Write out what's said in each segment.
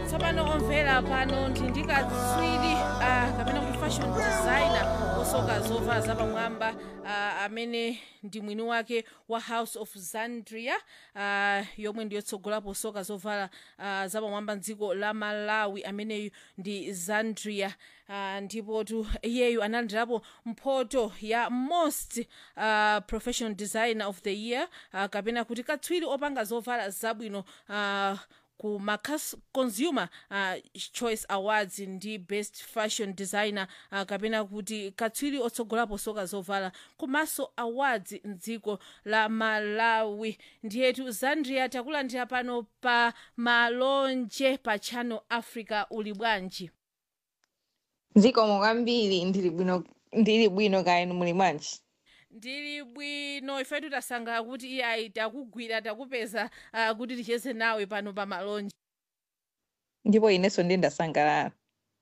tsopano omvera pano ndi ndikatswiri uh, kapena kuti fashion designer osoka zovala zapamwamba uh, amene ndi mwini wake wa house of zandria uh, yomwe ndiyotsogolapo soka zovala uh, zapamwamba mdziko la malawi ameneyu ndi zandria uh, ndipotu iyeyu analandirapo mphoto ya most uh, professional designer of the year uh, kapena kuti katswiri opanga zovala zabwino uh, ku macas consumer uh, choice awards ndi best fashion designer uh, kapena kuti katswiri otsogolapo soka zovala komanso awards mdziko la malawi ndiyetu zandria takulandira pano pa malonje pa channel africa uli bwanji zikomo kwambiri ndili bwino ndili bwino kaenu muli bwanji ndili bwino ifetu tasangalala kuti iye ayi takugwira takupeza uh, kuti ticheze nawe pano pa malonje ndipo inenso ndiye ndasangalala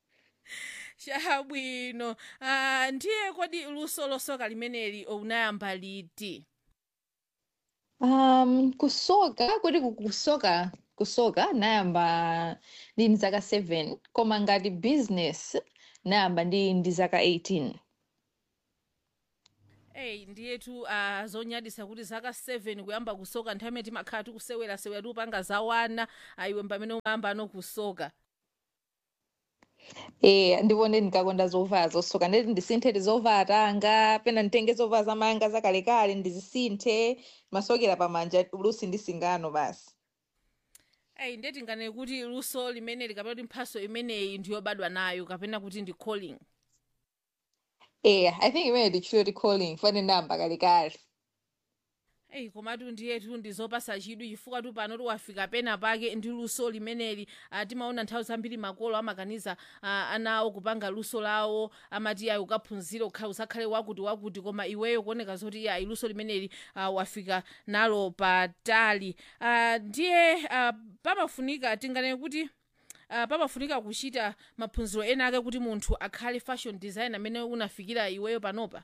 chabwino uh, ndiye kodi luso losoka limeneli unayamba liti um kusoka kuti ku- kusoka kusoka nayamba ndi ndi zaka 7 koma ngati business nayamba ndi ndi zaka 18 eyi ndiyetu uh, zonyadisa kuti zaka 7 kuyamba kusoka nthawi imene timakhala tikusewerasewera tikupanga zawana ayiwe pamene umayamba ano kusoka eh ndipo ndi ndikakonda zovala zosoka ndeti ndisinthe zovala tanga pena nditenge zovala zamanga zakalekale ndizisinthe masokera pamanja lusi ndi singano basi eyi ndeti ngane kuti luso limeneli kapena kuti mphaso imeneyi ndiyobadwa nayo kapena kuti ndi calling eh i think imene ndichito ti calling fane ndayamba kalekale eyi komatu ndiyetu ndizopasa chidwi chifukwa tu pano tiwafika pena pake ndi luso limeneli uh, timaona nthawi zambiri makolo amakaniza uh, ana awo kupanga luso lawo amati ayi ukaphunzire ukhala usakhale wakuti wakuti koma iweyo kuoneka zoti ayi luso limeneli uh, wafika nalo patali uh, ndiye uh, pamafunika tingane kuti uh, pamafunika kuchita maphunziro ena ake kuti munthu akhale fashion design amene unafikira iweyo panopa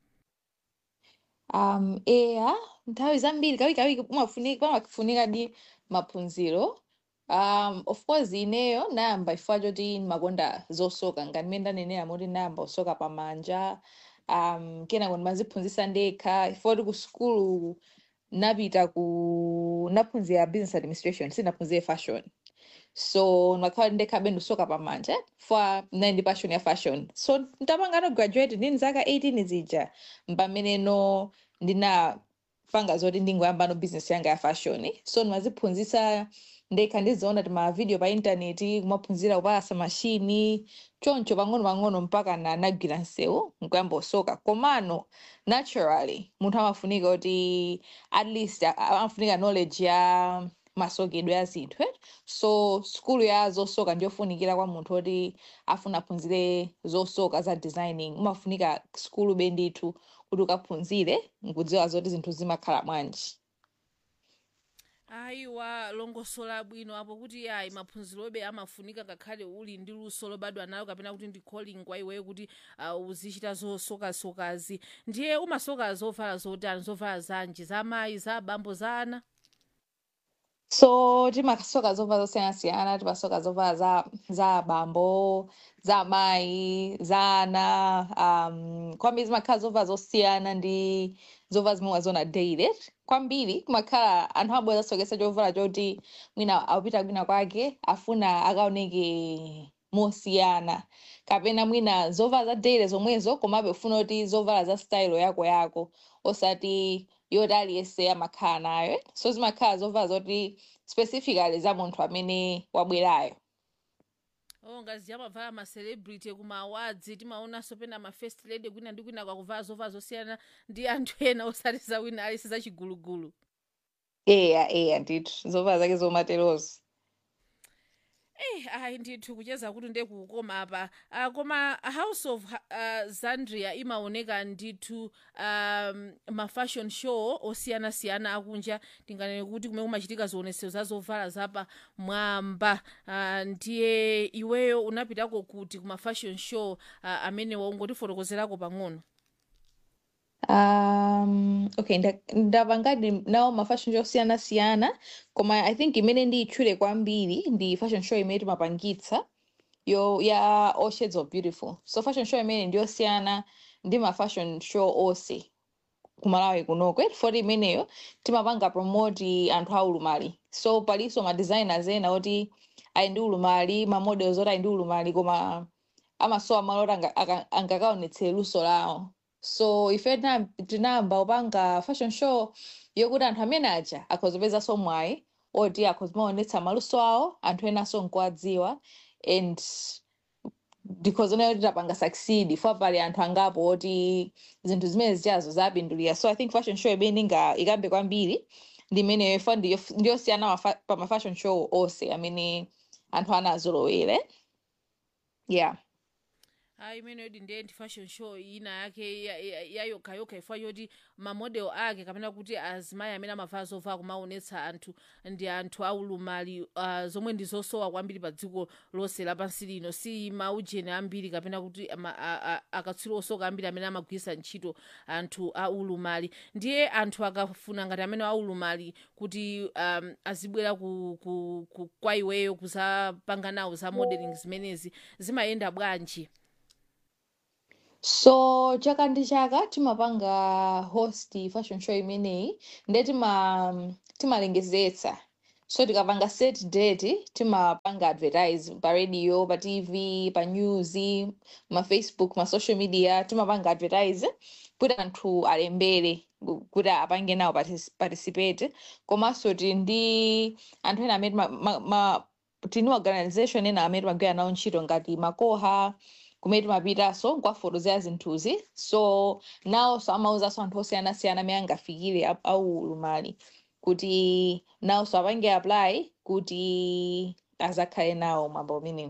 um eya nthawi zambiri kawikawiki pamafunika pamafunika di maphunziro um of course ineyo nayamba chifukwa choti ndimakonda zosoka ngati mmene ndanenera moti nayamba kusoka pamanja um kenako ndimaziphunzitsa ndekha chifukwa kuti ku sukulu napita ku naphunzira business administration sinaphunzire fashion so ndakhala ndekhabe ndikusoka pamanja chifukwa ndinali ndi passion ya fashion so ndapanga no graduate ndini zaka 18 zija mpameneno ndinapanga zoti ndingoyamba no business yanga ya fashion so ndimaziphunzitsa ndekha ndiziona ti mavideo pa intaneti kumaphunzira kupalasa mashini choncho pang'ono-pang'ono mpaka na nagwira msewu nkuyamba kusoka komano naturally munthu amafunika kuti at least a- a- amafunika knowledge ya masokedwe a zinthu eh? so skulu ya zosoka ndiyofunikira kwa munthu oti afuna aphunzire zosoka za designing umafunika skulu be ndithu kuti ukaphunzire nkudziwa zoti zinthu zimakhala bwanji ayiwa longosola bwino apo kuti ayi maphunzirobe amafunika ngakhale uli ndi luso lobadwa nalo kapena kuti ndi calling kwa iweyo kuti uh, uzichita zosokasokazi ndiye umasoka zovala zotani zovala zanji za amayi za abambo za ana so timasoka zovala zosiyanasiyana timasoka zovala za za abambo za amayi za ana um, kwambiri zimakhala zovala zosiyana ndi zovala zimwe wazona daily kwambiri kumakhala anthu abwera zasokesa chovala choti mwina akupita kwina kwake afuna akaoneke mosiyana kapena mwina zovala za daily zomwezo komabe ufuna kuti zovala za style yako yako osati yoti aliyense amakhala nayo so zimakhala zovala zoti specifically za munthu amene wabwerayo oh ngazi amavala ma celebrity kuma awards timaonanso pena ma first lady kwina ndi kwina kwakuvala zovala zosiyana ndi anthu ena osati za wina alisi za chigulugulu eya eya ndithu zovala zake zomaterozo Eh, ayi ndithu kucheza kuti ndiye kukoma apa uh, koma house of uh, zandria imaoneka ndithu um, ma fashion show osiyanasiyana akunja tinganene kuti kumene kumachitika zionetsero za zovala zapa mwamba uh, ndiye iweyo unapitako kuti kuma fashion show uh, amene waungotifotokozerako pang'ono um okay nda- ndapangadi nawo ma fashion show osiyanasiyana koma i think imene ndiyitchule kwambiri ndi fashion show imene timapangitsa yo ya all shades of beautiful so fashion show imene ndiyosiyana ndi ma fashion show onse kumalawi kunoko foti imeneyo timapanga promote anthu aulumali so palinso ma designers ena oti ali ndi ulumali ma models oti ali ndi ulumali koma amasowa malo oti anga- aka- angakaonetsere luso lawo so ife tina- tinayamba kupanga fashion show yokuti anthu amene aja akhozipezanso mwayi oti akhozimaonetsa maluso awo anthu enanso nkuwadziwa and because onayo titapanga succeed fo pali anthu angapo oti zinthu zimene zichazo zapindulira so i think fashion show imene inga ikambe kwambiri ndi imeneyo ifa ndiyo- ndiyosiyana mafa- pa ma fashion show onse amene anthu anazolowere yeah ayi imeneyo ndiye ndi fashion show ina yake ya- ya- yayokhayoka ifwa yoti mamodel ake kapena kuti azimayi amene amavala zovala kumaonetsa anthu ndi anthu aulumali uh, zomwe ndi zosowa kwambiri pa dziko lonse lapansi lino si maujeni ambiri kapena kuti ama- a- a- akatswiri osoka ambiri amene amagwiritsa ntchito anthu aulumali ndiye anthu akafuna ngati amene aulumali kuti um, azibwera ku, ku, ku, kwa iweyo kuzapanga nawo za modeling zimenezi zimayenda bwanji so chaka ndi chaka timapanga host fashion show imeneyi nde tima timalengezetsa so tikapanga set date timapanga advertise pa radio pa tv pa news ma facebook ma social media timapanga advertise kuti anthu alembere ku- kuti apange nawo partic- participate komanso tili ndi anthu ena amene ma, ma, ma, tini organization ena amene timagwira nawo ntchito ngati makoha kumene timapitanso nkuwafotokozera zinthuzi so nawonso amauzanso anthu osiyanasiyana amene angafikire au- aulumali kuti nawonso apange apply kuti azakhale nawo mwambo umenewu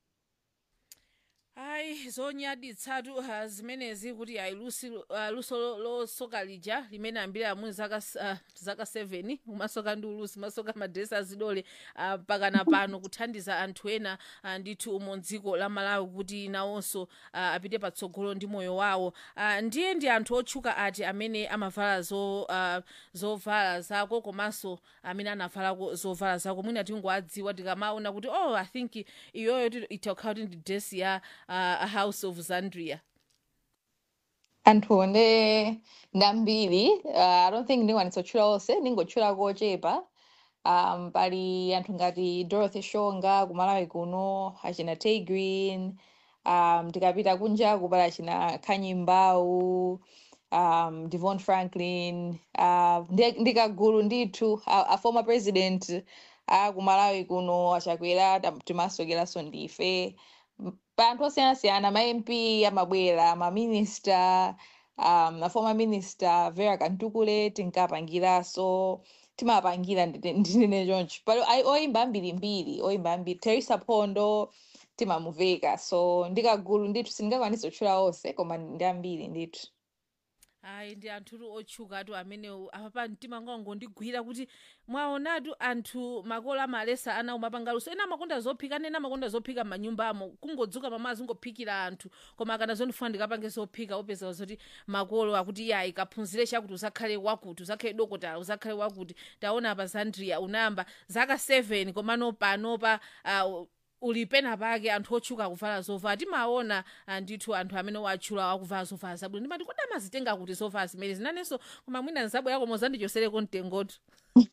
ayi zonyaditsatu uh, zimenezi kuti ayi lusi uh, luso lo- losoka lija limene ambiri amuni zaka s- uh, zaka 7 umasoka ndi ulusi masoka madresi azidole uh, pakana pano kuthandiza anthu ena uh, ndithu umo dziko la malawi kuti nawonso uh, apite patsogolo ndi moyo wawo uh, ndiye ndi anthu otchuka ati amene amavala zo uh, zovala zako komanso amene anavalako zovala zako mwina tingowadziwa tikamaona kuti oh i think iyoyo ti- itakhala kuti ndi dress ya uh, a house of zandria anthu nde ndambiri uh, i don't think ndingakwanitsa kutchula onse ndingotchula kochepa um, pali anthu ngati dorothy shonga kumalawi kuno achina tay green um, tikapita kunjaku pali achina khanyi mbau um, devon franklin uh, ndi ndi kagulu ndithu a, a former president a kumalawi kuno achakwera tam- timasokeranso ndife M- pa anthu osiyanasiyana ma mp amabwera ma minister um, a former minister vera kantukule tinkapangiranso timapangira ndine ndine choncho pali ai- oyimba ambirimbiri oyimba ambiri teresa phondo timamuveka so ndikagulu ndithu sindingakwanisa kutchula onse koma ndi ambiri ndithu ayi ndi anthutu otchukatu amenewo apapa mtima ngondigwira kuti mwaonatu anthu makolo amalesa ana umapanga luso ena amakonda zophika ena amakonda zophika m'manyumbamo kungodzuka mamazi ungophikira anthu koma kana zondifuna ndikapange zophika opeza zoti makolo akuti iye ayi kaphunzire chakuti uzakhale wakuti uzakhale dokotala uzakhale wakuti taona pa zandria unayamba zaka 7 komano panopa uh, uli pena pake anthu otchuka akuvala zovala timaona ah, ndithu anthu amene watchula akuvala zovala zabwino ndimati kodi amazitenga kuti zovala zimene zinanenso koma mwina nzabwera koma uzandichosereko mtengotu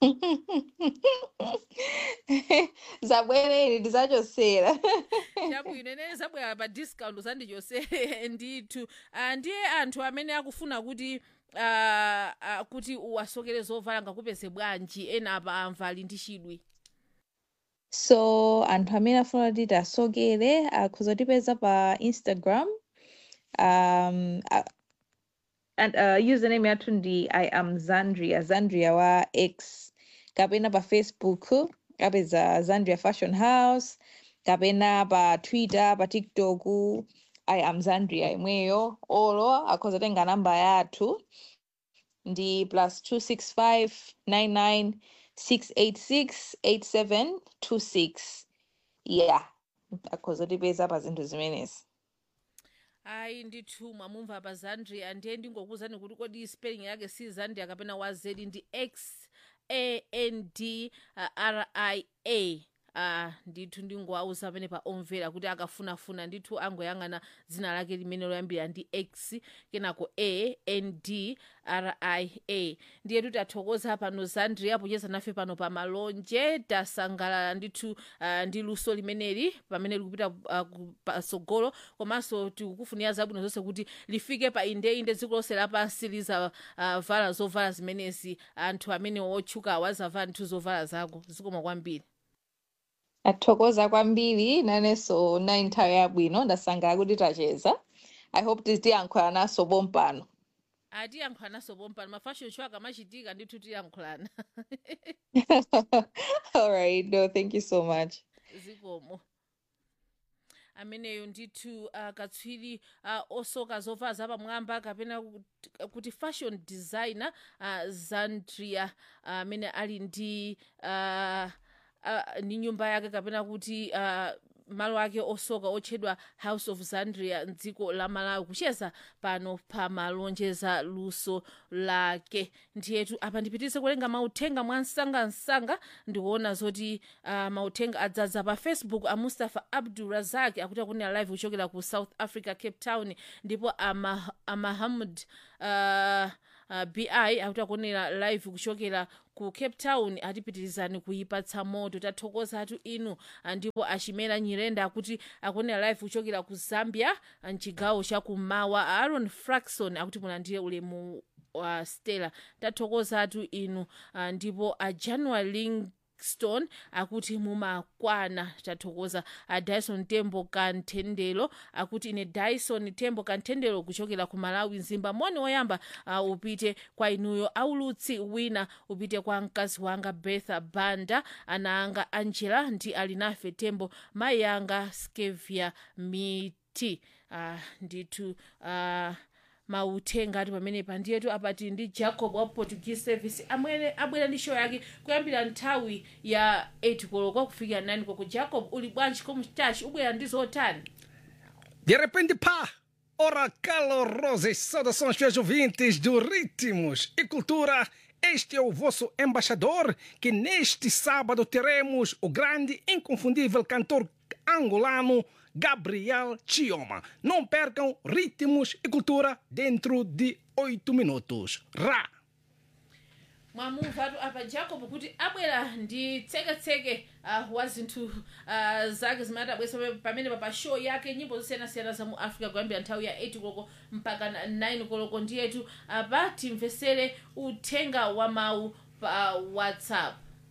zabwereni ndizachosera chabwino ine zabwera pa discount uzandichosere ndithu Ah, ndiye anthu amene akufuna kuti ah, ah, kuti uwasokere zovala ngakupeze bwanji ena apa amvali ndi chidwi so anthu amene afuna kuti tasokere akhoza kutipeza pa instagram um, uh, and uh, username yathu ndi i am zandria zandria wa x kapena pa facebook kapeza zandria fashion house kapena pa twitter pa tiktok i am zandria imweyo olo akhoza tenga namba yathu ndi plus 265 99 686 8726 yeah akhoza kutipeza pa zinthu zimenezi ayi ndithu mwamumva pa zandria ndiye ndingokuwuzani kuti kodi spelling yake si zandria kapena wazedi ndi x a n d uh, r i a uh, ndithu ndingowauza pamene pa omvera kuti akafunafuna ndithu angoyang'ana dzina lake limene loyambira ndi x kenako a n d r i a ndiye kuti athokoza pano zandria pocheza nafe pano pa malonje tasangalala ndithu uh, ndi luso limeneli pamene likupita uh, patsogolo komanso tikukufunira zabwino zonse kuti lifike pa indeinde dziko lonse lapansi lizavala uh, zovala zimenezi anthu amene otchuka awazavala ndithu zovala zako zikoma kwambiri athokoza kwambiri nanenso na nthawi yabwino ndasangalala kuti tacheza i hope tiziyankhula naso pompano atiyankhulanaso pompano mafashion show akamachitika ndithu tiyankhulana all right no thank you so much zikomo ameneyo ndithu uh, katswiri uh, osoka zovala zapamwamba kapena kuti- kuti fashion designer uh, zandria amene uh, ali ndi uh, uh, ndi nyumba yake kapena kuti uh, malo ake osoka otchedwa house of zandria mdziko la malawi kucheza pano pa malonje za luso lake ndiyetu apa ndipitise kulenga mauthenga mwa msangamsanga ndikuona zoti uh, mauthenga adzadza pa facebook a mustafa abdul razak akuti akunena live kuchokera ku south africa cape town ndipo ama, amahamud uh, uh, bi akuti akunena live kuchokera ku cape town atipitirizani kuyipatsa moto tathokoza atu inu ah, ndipo achimera nyirenda akuti akunena live kuchokera ku zambia ah, mchigawo chakummawa aaron fraxon akuti mulandire ulemu wa stella tathokoza atu inu ah, ndipo a january lingston akuti mumakwana tathokoza a dyson tembo kanthendelo akuti ine dyson tembo kanthendelo kuchokera ku malawi mzimba moni woyamba uh, upite kwa inuyo aulutsi wina upite kwa mkazi wanga bertha banda ana anga angela ndi alinafe tembo mayi anga skevia miti uh, ndithu uh, mauthenga ati pamenepa ndiyetu apati ndi jacob wa portuguese service amwene abwera ndi show yake kuyambira nthawi ya 8 koloko kufikira 9 koloko jacob uli bwanji komstachi ubwera ndi zotani De repente, pá! Ora, calorosas saudações, fiéis ouvintes do Ritmos e Cultura. Este é o vosso embaixador, que neste sábado teremos o grande, inconfundível cantor angolano Gabriel Chioma. Não percam Ritmos e Cultura dentro de oito minutos. Ra! mwamumvatu apa jacob kuti abwera ndi tseketseke uh, wa zinthu uh, zake zimene abwesa pamene pa show yake nyimbo zosiyanasiyana za mu africa kuyambira nthawi ya 8 koloko mpaka na 9 koloko ndiyetu apa timvesere uthenga wa mawu pa whatsapp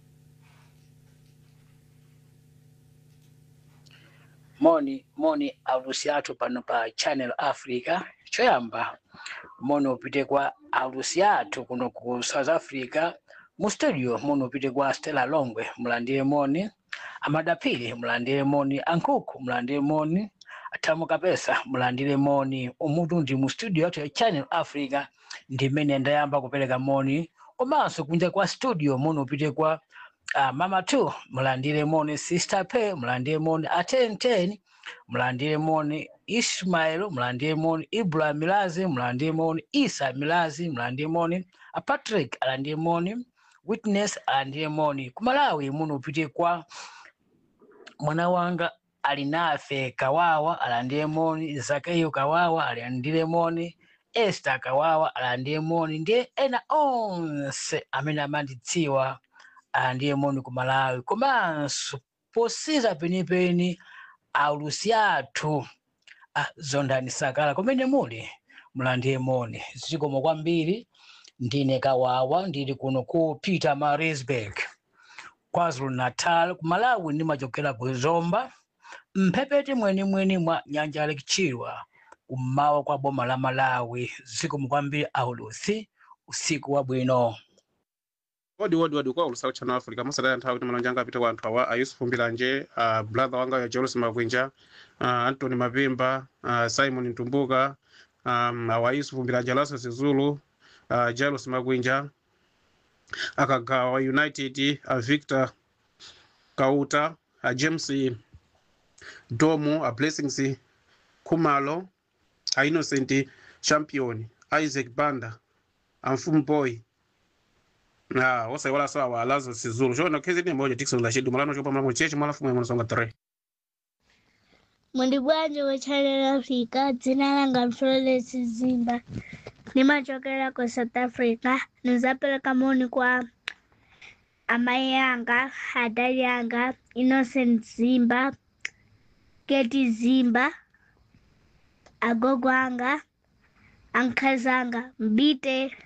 moni moni aulusi athu pano pa channel africa choyamba moni upite kwa aulusi athu kuno ku south africa mu studio moni upite kwa stella longwe mulandire moni amadapiri mulandire moni ankhuku mulandire moni athamu kapesa mulandire moni umutu ndi mu studio yathu ya channel africa ndimene ndayamba kupereka moni komanso kunja kwa studio moni upite kwa uh, mama two mulandire moni sister pay mulandire moni atenten mulandire moni ismail mulandire moni ibrahim milazi mulandire moni isa milazi mulandire moni a patrick alandire moni witness alandire moni kumalawi muno upite kwa mwana wanga alinafe kawawa alandire moni zakayo kawawa alandire moni esther kawawa alandire moni ndiye ena onse amene amandidziwa alandire moni ku malawi komanso posiza penipeni aulusi athu ah, zondani sakala kumene muli mulandire moni zikomo kwambiri ndine kawawa ndili kuno ku peter marisburg kwazulu natal ku malawi ndimachokera ku zomba mphepete mwenimweni mwa nyanja ya chilwa kummawa kwa boma la malawi zikomo kwambiri aulusi usiku wabwino wodi wodi wodi kwa ulusala channel africa masadaya nthawi kuti malonje anga apite kwa anthu awa ayusufu mbilanje uh, brother wanga ya jerusi magwinja uh, antony mapimba uh, simon ntumbuka um, awa yusufu mbilanje alaso zulu uh, jerusi magwinja akagawa united uh, victor kauta uh, james domo uh, blessings khumalo a innocent champion isaac banda amfumu boy na osaiwala sawa alazo sizulu chona kezi moja dikson lashidu malano chopa mlango chechi mwala fumu mwana songa 3 Mwindi bwanji wa Channel Africa, dzina langa Florence Zimba, nimachokera ku South Africa. Nizapeleka moni kwa amai yanga, adali yanga, Innocent Zimba, Keti Zimba, agogo anga, ankazi anga, Mbite.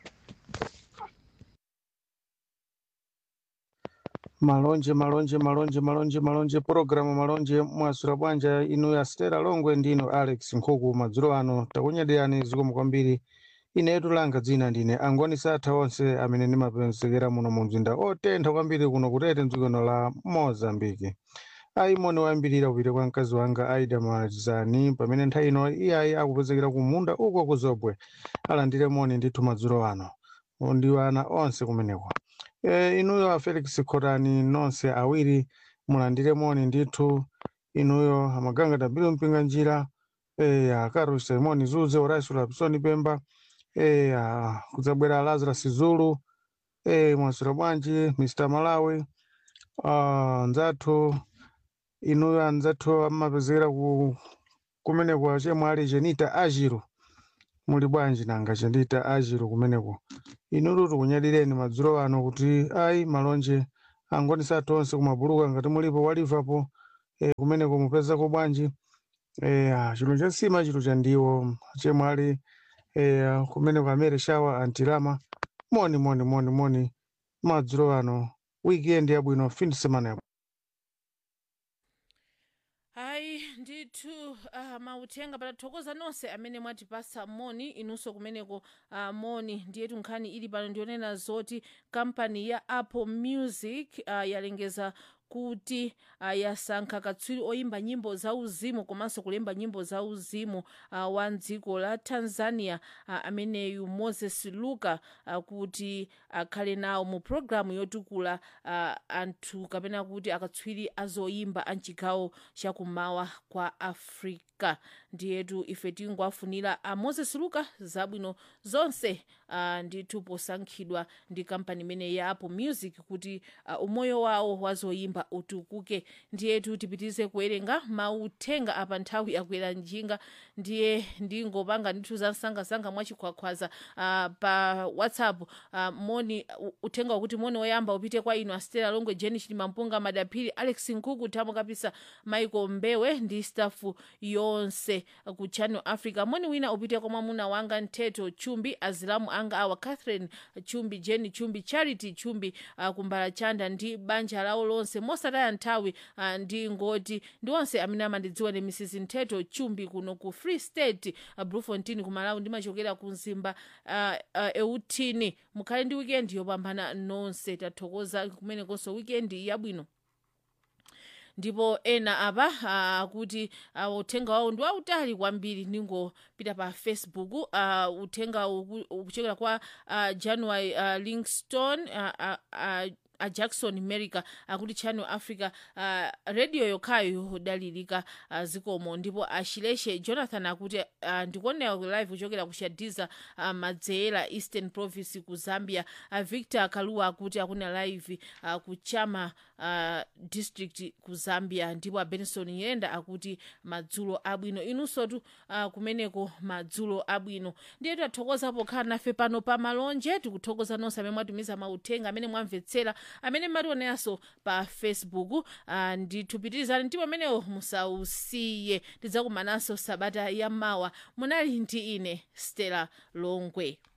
malonje malonje malonje malonje malonje purogiramu malonje mwasura bwanja inu ya stera longwe ndino alex nkhuku madzulo ano takunyadirani zikomo kwambiri ine tulanga dzina ndine angoni satha onse amene ndimapezekera muno mu mzinda otentha kwambiri kuno kutete mdzikono la mozambiki ayi moni wayambirira kupita kwa mkazi wanga aida mazani pamene nthawi ino iyayi akupezekera ku munda uko kuzobwe alandire moni ndithu madzulo ano ndi ana onse kumeneko e, inuyo a felix khotani nonse awiri mulandire moni ndithu inuyo amaganga dabiro mpinga njira e, akaru simoni zuze horacio lapsoni pemba e, a, kudzabwera lazarus zulu e, mwasira bwanji mr malawi uh, nzathu inuyo anzathu amapezekera ku kumeneko chemwe ali chenita ajiro muli bwanji nanga chenita ajiro kumeneko inutu tikunyadileni madzulo ano kuti ayi malonje angoni sathu onse kumabuluka ngati mulipo walivapo e, kumeneko mupezako bwanji e, ah, chinthu cha nsima chinthu cha ndiwo chemwe ali e, kumeneko amere shawa antilama moni moni moni moni madzulo ano weekend yabwino fin semana yabwino hayi ndithu uh, mauthenga patathokoza nonse amene mwatipasa moni inunso kumeneko uh, moni ndiyetu nkhani ili pano ndionena zoti kampani ya apple music uh, yalengeza kuti uh, yasankha katswiri oyimba nyimbo za uzimu komanso kulemba nyimbo za uzimu uh, wa dziko la tanzania uh, ameneyu moses luka uh, kuti akhale nawo mu programu yotukula uh, anthu kapena kuti akatswiri azoyimba a mchigawo chakumawa kwa africa ndiyetu ife tingowafunira a moses luka zabwino zonse uh, ndithu posankhidwa ndi kampani imene ya apple music kuti uh, umoyo wawo wazoyimba utukuke ndiyetu tipitize kuwerenga mauthenga apa nthawi yakwera njinga ndiye ndingopanga ndithu za msangasanga mwachikhwakhwaza uh, pa whatsapp uh, moni u- uthenga wakuti moni woyamba upite kwa inu astela longwe jeni chilimampunga madaphiri alex nkuku thamo kapisa michael mbewe ndi stafu yonse uh, ku channel africa moni wina upite kwa mwamuna wanga ntheto chumbi azilamu anga awa catherine chumbi jeni chumbi charity chumbi uh, kumbala chanda ndi banja lawo lonse mosataya nthawi uh, ndi ngoti ndi onse amene amandidziwa ndi mrs ntheto chumbi kuno ku free state uh, blufontin ku malawi ndimachokera ku mzimba uh, uh, eutini mukhale ndi wikendi yopambana nonse tathokoza kumenekonso wikendi yabwino ndipo ena apa akuti uh, uthenga wawo ndi wautali kwambiri ningopita pa facebook uh, uthenga uku- ukuchokera kwa uh, january uh, lingston uh, uh, uh, a jackson america akuti channel africa uh, radio yokhayo yodalirika uh, zikomo ndipo ashileshe jonathan akuti uh, ndikuonera ku live kuchokera ku shadiza uh, madzeera eastern province ku zambia uh, victor kaluwa akuti akuna live uh, ku chama uh, district ku zambia ndipo a benson yenda akuti madzulo abwino inunsotu uh, kumeneko madzulo abwino ndiye tathokoza pokhala nafe pano pa malonje tikuthokoza nonse amene mwatumiza mauthenga amene mwamvetsera amene mmationeranso pa facebook uh, ndithupitirizani ndipo amenewo musausiye tidzakumananso sabata yamawa munali ndi ine stella longwe